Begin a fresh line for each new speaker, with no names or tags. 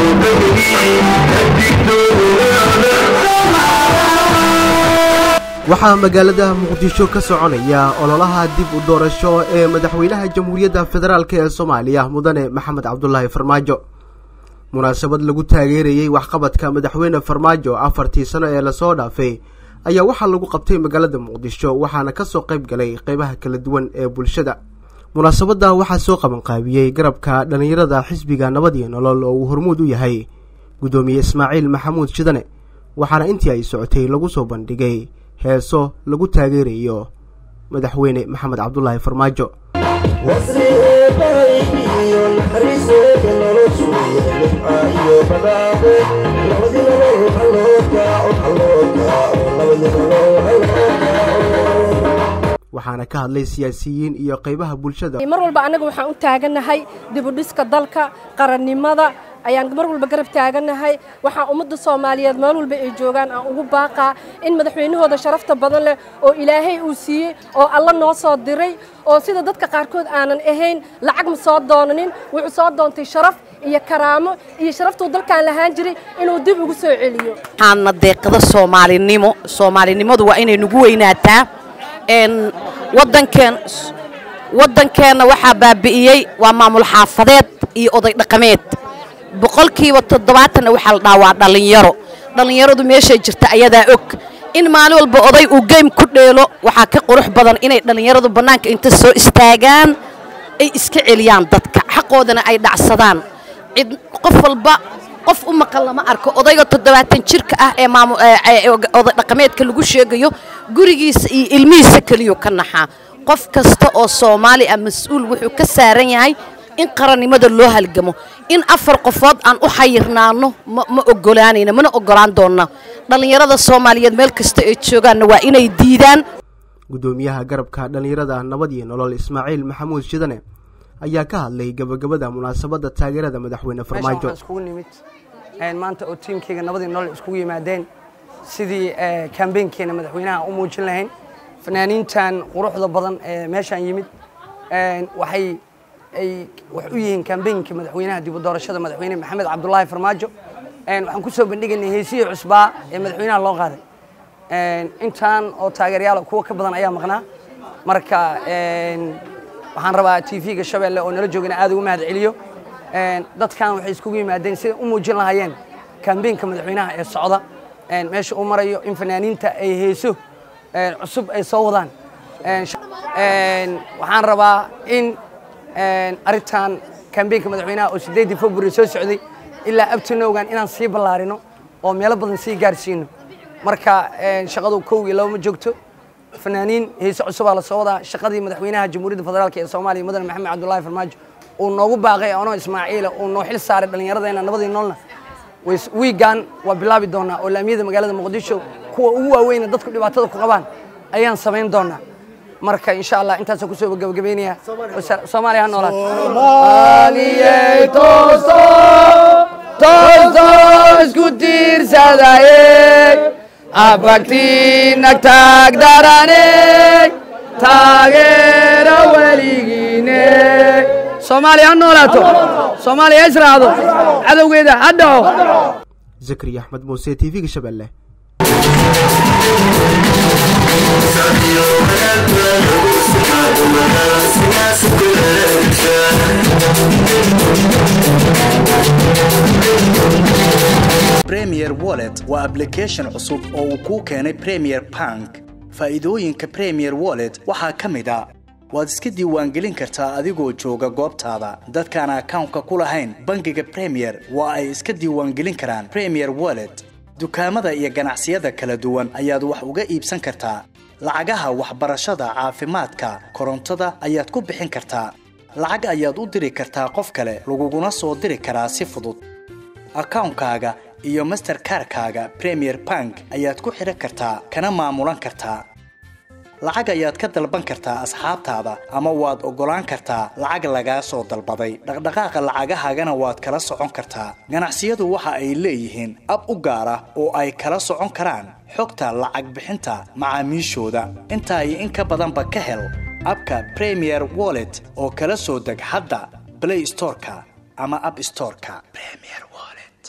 waxaa magaalada muqdisho ka soconaya ololaha dib u doorasho ee madaxweynaha jamhuuriyadda federaalk ee soomaaliya mudane maxamed cabdulaahi farmaajo munaasabad lagu taageerayey waxqabadka madaxweyne farmaajo afartii sano ee lasoo dhaafay ayaa waxaa lagu qabtay magaalada muqdisho waxaana kasoo qayb galay qeybaha kala duwan ee bulshada munaasabadda waxaa soo qabanqaabiyey garabka dhallinyarada xisbiga nabad iyo nolol oo uu hormuud u yahay guddoomiye ismaaciil maxamuud shidane waxaana intii ay socotay lagu soo bandhigay heeso lagu taageerayo madaxweyne maxamed cabdulaahi farmaajo waxaana ka hadlay siyaasiyiin iyo qaybaha bulshada
mar walba annaga waxaan u taaganahay dibudhiska dalka qarannimada ayaan mar walba garab taaganahay waxaan ummadda soomaaliyeed meel walba ay joogaan aan ugu baaqaa in madaxweynahooda sharafta badan leh oo ilaahay uu siiyey oo alla noo soo diray oo sida dadka qaarkood aanan ahayn lacag ma soo doonanin wuxuu soo doontay sharaf iyo karaamo iyo sharaftuu dalkaan lahaan jiray inuu dib ugu soo celiyo
waxaana deeqada soomaalinimo soomaalinimadu waa inay nagu weynaataa wadankeen waddankeenna waxaa baabi'iyey waa maamul xaafadeed iyo oday dhaqameed boqolkiiba toddobaatanna waxaa la dhahaa waa dhallinyaro dhallinyaradu meeshay jirta ayadaa og in maalin walba oday uu geym ku dheelo waxaa ka qurux badan inay dhallinyaradu bannaanka inta soo istaagaan ay iska celiyaan dadka xaqoodana ay dhacsadaan cid qof walba qof u maqan lama arko odayga toddobaatan jirka ah ee oday dhaqameedka lagu sheegayo gurigiisa iyo ilmihiisa keliyuu ka naxaa qof kasta oo soomaali ah mas-uul wuxuu ka saaran yahay in qarannimada loo halgamo in afar qofood aan u xayirnaano ma ogolaanayna mana ogolaan doonna dhallinyarada soomaaliyeed meel kasta ay joogaanna waa inay diidaan
guddoomiyaha garabka dhallinyarada nabad iyo nolol ismaaciil maxamuud shidane ayaa ka hadlay gabagabada munaasabadda taageerada madaxweyne farmaajo
iskugu nimid maanta oo tiimkayga nabadii nolol iskugu yimaadeen sidii kambeynkeena madaxweynaha u muujin lahayn fanaaniintan quruxda badan ee meeshaan yimid waxay ay wax u yihiin kambeynka madaxweynaha dib u doorashada madaxweyne maxamed cabdulaahi farmaajo waxaan ku soo bandhigaynay heesihii cusbaa ee madaxweynaha loo qaaday intaan oo taageerayaal kuwa ka badan ayaa maqnaa marka waxaan rabaa t v-ga shabeelle oo nala joogana aad ugu mahad celiyo dadkan waxay iskugu yimaadeen siday u muujin lahaayeen kambeynka madaxweynaha ee socda meesha uu marayo in fanaaniinta ay heeso cusub ay soo wadaan waxaan rabaa in arrintan kambeynka madaxweynaha oo sideedii february soo socday ilaa abtinowgan inaan sii ballaarino oo meelo badan sii gaarsiino marka shaqadu kow iyo laba ma joogto fanaaniin heese cusubaa la soo wadaa shaqadii madaxweynaha jamhuuriyadda federaalk ee soomaaliya mudane maxamed cabdulaahi farmaajo uu noogu baaqay anoo ismaaciila uu noo xil saaray dhallinyaradeenna nabadii noolna wiigan waa bilaabi doonaa oo laamiyada magaalada muqdisho kuwa ugu waaweyna dadku dhibaatada ku qabaan ayaan samayn doonaa marka insha allah intaasaan kusoo gabagabeynaya soomaaliya ha noolaad soomaaliyey toosto toosto isku tiirsadaye abagtiinag taag darane taageera weligiine soomaaliya ha noolaato soomaaliya ha israacdo cadowgeeda ha dhaco
zakariya axmed muuse t v-ga shabeelle
premier wallet waa ablication cusub oo uu kuu keenay premier bank faa'iidooyinka premier wallet waxaa ka mid a waad iska diiwaangelin kartaa adigoo jooga goobtaada dadkaan akawnka ku lahayn bangiga premier waa ay iska diiwaangelin karaan premier wallet dukaamada iyo ganacsiyada kala duwan ayaad wax uga iibsan kartaa lacagaha waxbarashada caafimaadka korontada ayaad ku bixin kartaa lacag ayaad u diri kartaa qof kale laguguna soo diri karaa si fudud akawnkaaga iyo masterkarkaaga premier bank ayaad ku xidhan kartaa kana maamulan kartaa lacag ayaad ka dalban kartaa asxaabtaada ama waad oggolaan kartaa lacag lagaa soo dalbaday dhaqdhaqaaqa lacagahaagana waad kala socon kartaa ganacsiyadu waxa ay leeyihiin ab u gaar ah oo ay kala socon karaan xogta lacag bixinta macaamiishooda intaa iyo in ka badanba ka hel abka premier wallet oo kala soo deg hadda blay storeka ama ab storeka